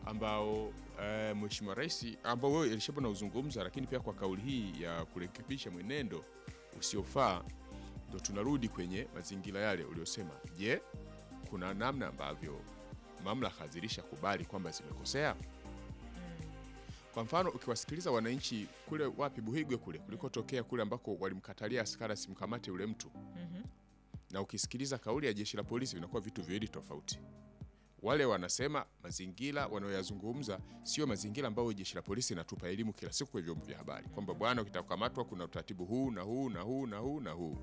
ambao eh, Mheshimiwa Rais ambao wewe Elishabu na uzungumza, lakini pia kwa kauli hii ya kurekebisha mwenendo usiofaa, ndo tunarudi kwenye mazingira yale uliosema. Je, kuna namna ambavyo mamlaka zilishakubali kwamba zimekosea? Kwa mfano ukiwasikiliza wananchi kule wapi Buhigwe kule kulikotokea kule ambako walimkatalia askari asimkamate yule mtu na ukisikiliza kauli ya jeshi la polisi vinakuwa vitu viwili tofauti. Wale wanasema mazingira wanayoyazungumza sio mazingira ambayo jeshi la polisi inatupa elimu kila siku kwa vyombo vya habari kwamba bwana, ukitakamatwa kuna utaratibu huu na huu na huu na huu na huu,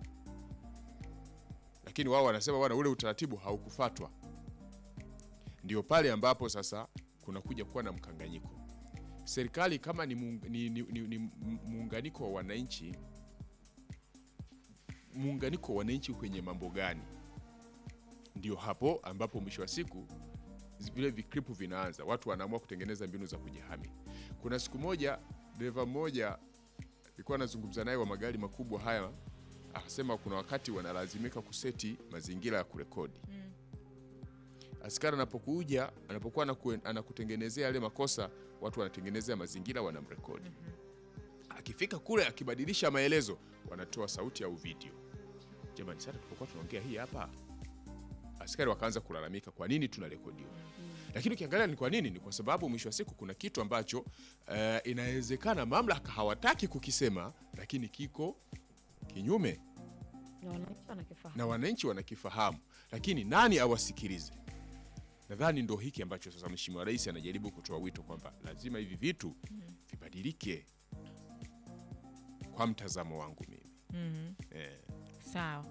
lakini wao wanasema bwana, ule utaratibu haukufatwa. Ndio pale ambapo sasa kunakuja kuwa na mkanganyiko. Serikali kama ni muung- ni- ni- ni- ni muunganiko wa wananchi muunganiko wa wananchi kwenye mambo gani? Ndio hapo ambapo mwisho wa siku zi- vile vikripu vinaanza, watu wanaamua kutengeneza mbinu za kujihami. Kuna siku moja dereva mmoja nilikuwa nazungumza naye wa magari makubwa haya, akasema kuna wakati wanalazimika kuseti mazingira ya kurekodi askari anapokuja anapokuwa anaku- anakutengenezea yale makosa, watu wanatengenezea mazingira, wanamrekodi. Akifika kule akibadilisha maelezo, wanatoa sauti au video. Jamani, sasa tulipokuwa tunaongea hii hapa, askari wakaanza kulalamika, kwa nini tunarekodiwa? Lakini ukiangalia ni kwa nini, ni kwa sababu mwisho wa siku kuna kitu ambacho eh, inawezekana mamlaka hawataki kukisema, lakini kiko kinyume na wananchi wanakifahamu. na wananchi wanakifahamu, lakini nani awasikilize? Nadhani ndo hiki ambacho sasa Mheshimiwa Rais anajaribu kutoa wito kwamba lazima hivi vitu vibadilike, kwa mtazamo wangu mimi eh. Sawa.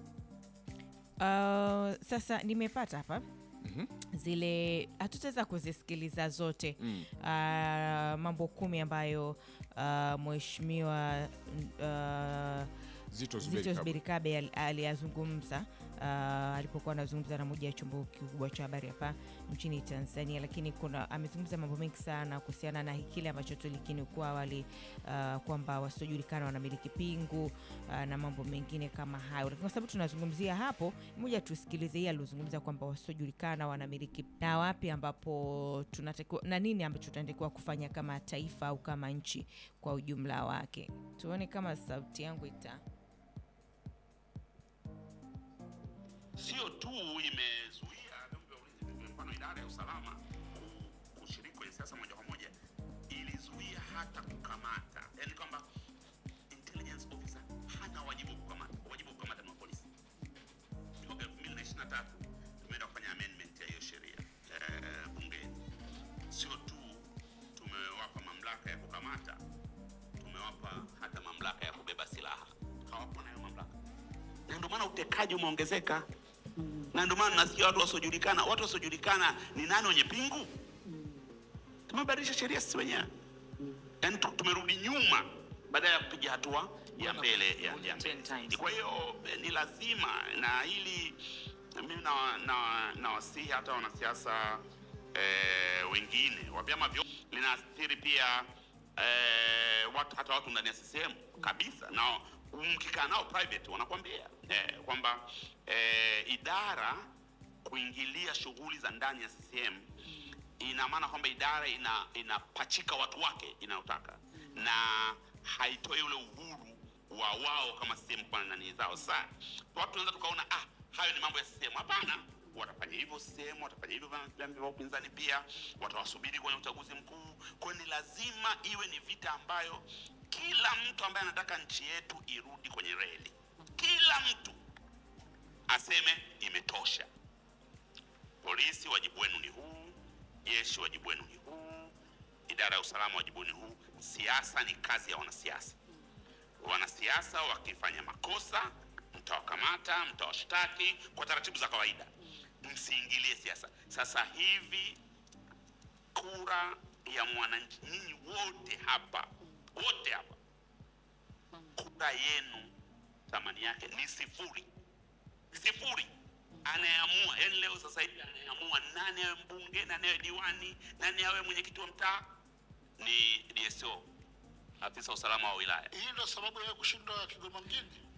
Uh, sasa nimepata hapa zile hatutaweza kuzisikiliza zote Mm. uh, mambo kumi ambayo uh, mheshimiwa uh, Zito Zuberi Zito Kabwe. Zuberi Kabwe ali- aliyazungumza uh, alipokuwa anazungumza na moja ya chombo kikubwa cha habari hapa nchini Tanzania, lakini kuna amezungumza mambo mengi sana kuhusiana na kile ambacho tulikinukuu awali uh, kwamba wasiojulikana wanamiliki pingu uh, na mambo mengine kama hayo, lakini kwa sababu tunazungumzia hapo, moja tusikilize hii aliozungumza kwamba wasiojulikana wanamiliki na wapi ambapo tunatakiwa na nini ambacho tunatakiwa kufanya kama taifa au kama nchi kwa ujumla wake. Tuone kama sauti yangu ita sio tu imezuia vyombo vya ulinzi, kwa mfano idara ya usalama ku- kushiriki kwenye siasa moja kwa moja, ilizuia hata kukamata, yani kwamba intelligence officer hana wajibu wa kukamata. Wajibu wa kukamata ni wa polisi. Mwaka 2023 tumeenda kufanya amendment ya hiyo sheria eh, bungeni. Sio tu tumewapa mamlaka ya kukamata, tumewapa hata mamlaka ya kubeba silaha. Hawapo nayo mamlaka na ndio maana utekaji umeongezeka na ndio maana nasikia watu wasiojulikana watu wasiojulikana ni nani wenye pingu tumebadilisha sheria sisi wenyewe yaani tu- tumerudi nyuma badala ya kupiga hatua ya mbele ya, ya mbele. kwa hiyo eh, ni lazima na hili mimi na, na, na wasihi hata wanasiasa eh, wengine wa vyama vyo linaathiri pia eh, watu, hata watu ndani ya CCM kabisa, na mkikaa nao private wanakwambia eh, kwamba eh, idara kuingilia shughuli za ndani ya CCM ina maana kwamba idara ina inapachika watu wake inayotaka na haitoi ule uhuru wa wao kama CCM kwa nani zao. Sasa watu tunaweza tukaona ah, hayo ni mambo ya CCM. Hapana, watafanya hivyo CCM, watafanya hivyo vyama vyama vya upinzani pia, watawasubiri kwenye uchaguzi mkuu. Kwa hiyo ni lazima iwe ni vita ambayo kila mtu ambaye anataka nchi yetu irudi kwenye reli, kila mtu aseme imetosha. Polisi, wajibu wenu ni huu. Jeshi, wajibu wenu ni huu. Idara ya usalama, wajibu ni huu. Siasa ni kazi ya wanasiasa. Wanasiasa wakifanya makosa, mtawakamata, mtawashtaki kwa taratibu za kawaida, msiingilie siasa. Sasa hivi kura ya mwananchi, nyinyi wote hapa, wote hapa, kura yenu thamani yake ni sifuri sifuri anayeamua yani leo sasa hivi anayeamua nani awe mbunge nani awe diwani nani awe mwenyekiti wa mtaa ni DSO afisa usalama wa wilaya Hii ndio sababu ya kushindwa Kigoma mjini.